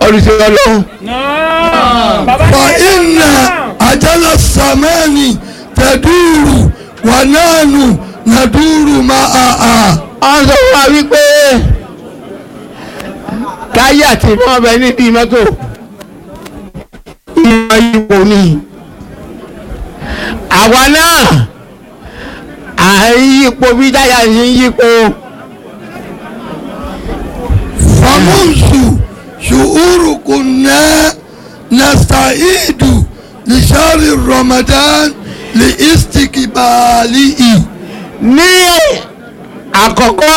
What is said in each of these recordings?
olùsọ ọlọ́run náà bàbá fa ní ẹ̀dá inna náà. ajala samani taduru wa nanu naduru ma'aha. wọ́n sọ fún wa wípé táyà tí wọ́n bẹ nídìí mọ́tò ìmọ̀ ipò ni àwa náà à ń yípo bí táyà ṣe ń yípo فمنذ شهور كنا نستعيد لشهر رمضان لاستقباله ní àkọ́kọ́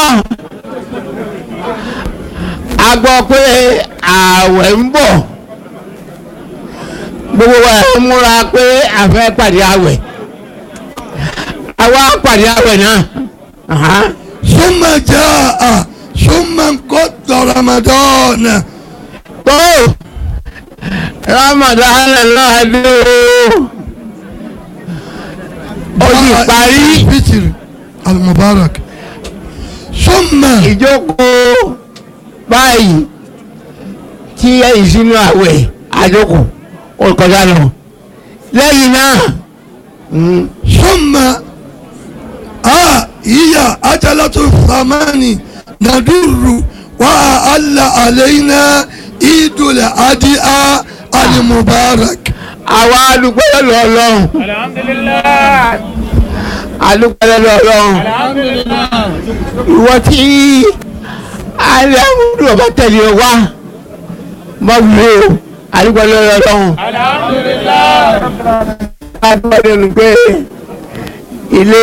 a gbọ́ pé ààwẹ̀ ń bọ̀ gbogbo wa ń múra pé a fẹ́ pàdé ààwẹ̀ àwa pàdé ààwẹ̀ náà Aha. ثم جاء ثم انقض رمضان tó Ramadan náà dé o ó sì parí الفطر المبارك ثم ìjókòó báyìí tí ìsinú àwẹ̀ àjókòó ó kọjá lọ lẹ́yìn náà mm, ثم آه هي أجلة الثمان ندر وأعل علينا عيد الأضحى المبارك àwa adúpẹ́ lọ́dọ̀ Ọlọ́run alhamdulilayi adúpẹ́ lọ́dọ̀ Ọlọ́run alhamdulilayi. ìwọ tí alẹ́ àmúdù ọba tẹ̀lé ọ wá mọ́wúlé o adúpẹ́ lọ́dọ̀ Ọlọ́run alhamdulilayi. adúpẹ́ lọ́dọ̀ pé ilé